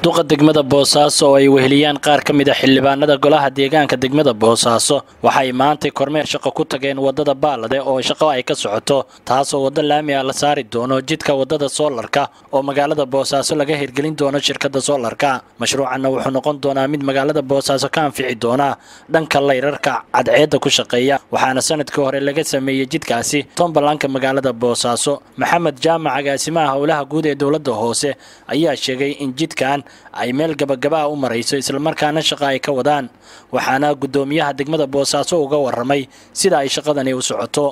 duqa degmada boosaaso oo ay weheliyaan qaar ka mid a xildhibaanada golaha deegaanka degmada boosaaso waxay maantay kormeer shaqo ku tageen waddada baalade oo shaqo ay ka socoto taasoo waddo laami ah la saari doono jidka waddada soolarka oo magaalada boosaaso laga hirgelin doono shirkadda soolarka mashruucanna wuxuu noqon doonaa mid magaalada boosaaso ka anfici doona dhanka layrarka cadceedda ku shaqeeya waxaana sanadkii hore laga sameeyey jidkaasi tombalanka magaalada boosaaso maxamed jaamac agaasimaha howlaha guud ee dowladda hoose ayaa sheegay in jidkan ay meel gabagaba u marayso islamarkaana shaqa ay ka wadaan waxaana guddoomiyaha degmada boosaaso uga waramay sida ay shaqadani u socoto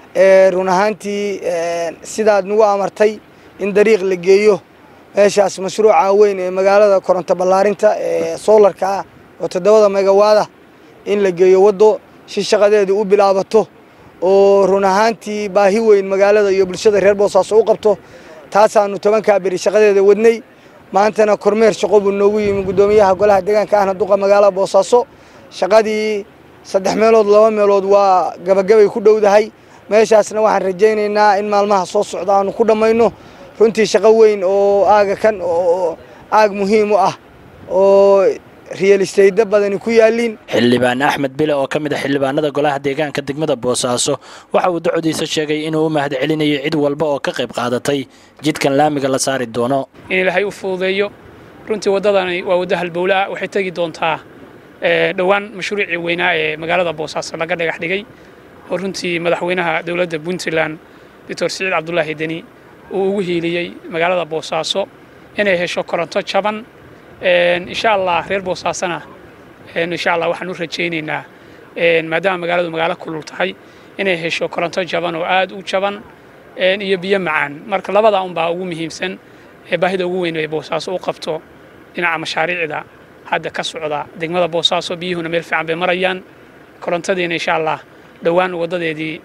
run ahaantii sidaad nagu amartay in dariiq la geeyo meeshaas mashruuca weyn ee magaalada koronto ballaarinta ee soolarka ah oo toddobada megawaada in la geeyo waddo si shaqadeedu u bilaabato oo run ahaantii baahi weyn magaalada iyo bulshada reer boosaaso u qabto taasaanu tobankaa beri shaqadeeda wadnay maantana kormeer shaqo buu noogu yimi guddoomiyaha golaha deegaanka ahna duqa magaalada boosaaso shaqadii saddex meelood laba meelood waa gabagabay ku dhowdahay meeshaasna waxaan rajaynaynaa in maalmaha soo socda aanu ku dhammayno runtii shaqo weyn oo aaga kan oo aag muhiim u ah oo riyalistayda badani ku yaaliin xildhibaan axmed bile oo ka mid a xildhibaanada golaha deegaanka degmada boosaaso waxa uu dacodiisa sheegay inuu u mahad celinayo cid walba oo ka qayb qaadatay jidkan laamiga la saari doono in ilaahay u fududeeyo runtii waddadani waa waddo halbowle ah waxay tegi doontaa dhowaan mashruucii weynaa ee magaalada boosaaso laga dhagax dhigay oo runtii madaxweynaha dowladda puntland doctor siciid cabdulaahi deni uu ugu hiiliyey magaalada boosaaso inay hesho koronto jaban insha allah reer boosaasona insha allah waxaan u rajaynaynaa maadaama magaaladu magaalo kulul tahay inay hesho koronto jaban oo aad u jaban iyo biyo macaan marka labada unbaa ugu muhiimsan ee baahida ugu weyn ee boosaaso u qabto dhinaca mashaariicda hadda ka socda degmada boosaaso biyuhuna meel fiican bay marayaan korontadiina insha allah dhowaan waddadeedii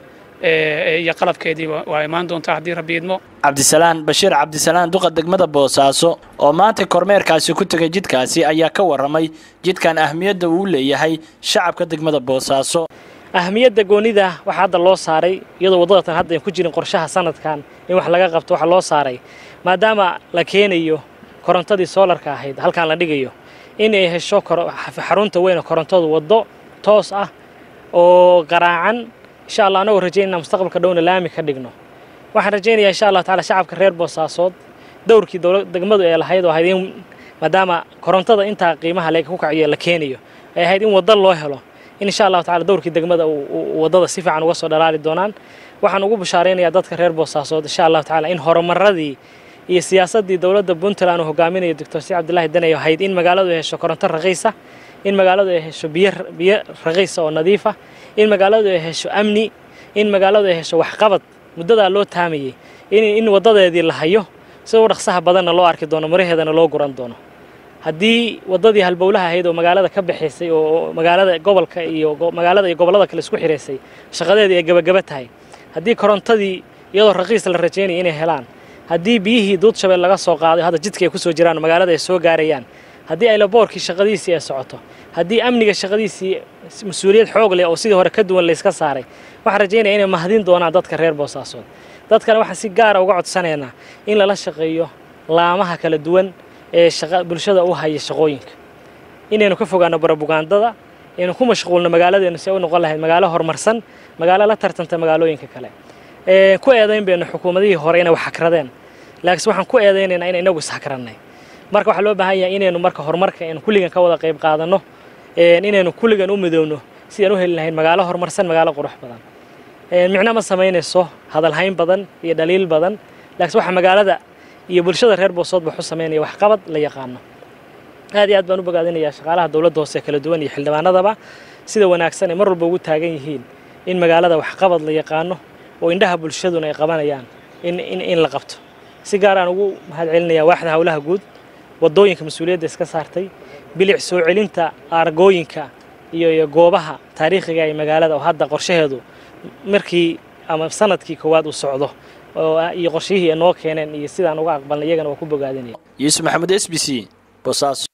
iyo qalabkeedii waa imaan doontaa haddii rabbi idmo cabdisalaan bashiir cabdisalaan duqa degmada boosaaso oo maanta kormeerkaasi ku tegay jidkaasi ayaa ka warramay jidkan ahmiyadda uu leeyahay shacabka degmada boosaaso ahmiyadda goonida waxaa hadda loo saaray iyadoo waddadatan hadda ayn ku jirin qorshaha sanadkan in wax laga qabto waxaa loo saaray maadaama la keenayo korontadii soolarka ahayd halkaan la dhigayo in ay hesho xarunta weyne korontadu waddo toos ah oo qaraacan insha allah anagoo rajaynana mustaqbalka dhowna laami ka dhigno waxaan rajaynayaa insha allah taala shacabka reer boosaasood dowrkii degmadu ee lahayd oo ahayd in maadaama korontada intaa qiimaha leega ku kaciyo la keenayo ay ahayd in waddo loo helo in insha allahu tacala dowrkii degmada waddada si fiican uga soo dhalaali doonaan waxaan ugu bashaaraynayaa dadka reer boosaasood insha allahu tacala in horumaradii iyo siyaasaddii dowladda puntland uu hogaaminayo doctor si cabdillaahi danay ahayd in magaaladu ay hesho koronto raqiisa in magaaladu ay hesho biyo biyo raqiisa oo nadiifa in magaaladu ay hesho amni in magaaladu ay hesho waxqabad muddadaa loo taamayey in waddadeedii la hayo sida u dhaqsaha badanna loo arki doono maraheedana loo guran doono haddii waddadii halbowlaha ahayd oo magaalada ka baxaysay oo magaalada gobolka iyo magaalada iyo gobollada kale isku xiraysay shaqadeedii ay gabagaba tahay haddii korontadii iyadoo raqiis la rajaynaya inay helaan haddii biyihii duudshabeel laga soo qaaday hadda jidka ay ku soo jiraan magaalada ay soo gaarayaan haddii aylaboorkii shaqadiisii ay socoto haddii amniga shaqadiisii mas-uuliyad xoog leh oo sidii hore ka duwan layska saaray waxaan rajaynaya inay mahadin doonaan dadka reer boosaasood dadkana waxaan si gaara uga codsanaynaa in lala shaqeeyo laamaha kala duwan ee bulshada u haya shaqooyinka inaynu ka fogaano barabugaandada aynu ku mashquulno magaaladeenu si ay u noqon lahayd magaalo horumarsan magaalo la tartanta magaalooyinka kale ku eedayn baynu xukuumadihii hore inay wax hakradeen laakiinse waxaan ku eedaynaynaa in inagu ishakranay marka waxaa loo baahan yahay inaynu marka horumarka aynu kulligan ka wada qayb qaadanno inaynu kulligan u midoowno si aan u heli lahayn magaalo horumarsan magaalo qurux badan micno ma samaynayso hadalhayn badan iyo dhaliil badan laakiinse waxaa magaalada iyo bulshada reer boosood ba xu samaynaya waxqabad la yaqaano aad iyo aad baan u bogaadinayaa shaqaalaha dowladda hoose kala duwan iyo xildhibaanadaba sida wanaagsan ay mar walba ugu taagan yihiin in magaalada waxqabad la yaqaano oo indhaha bulshaduna ay qabanayaan in la qabto si gaaraan ugu mahad celinayaa waaxda howlaha guud waddooyinka mas-uuliyadda iska saartay bilic soo celinta aargooyinka iyo goobaha taariikhiga ee magaalada oo hadda qorshaheedu markii ama sanadkii koowaad uu socdo iyo qorshihii noo keeneen iyo sidaan uga aqbalnay iyagana waa ku bogaadinaya yuusuf maxamed s b c boosaaso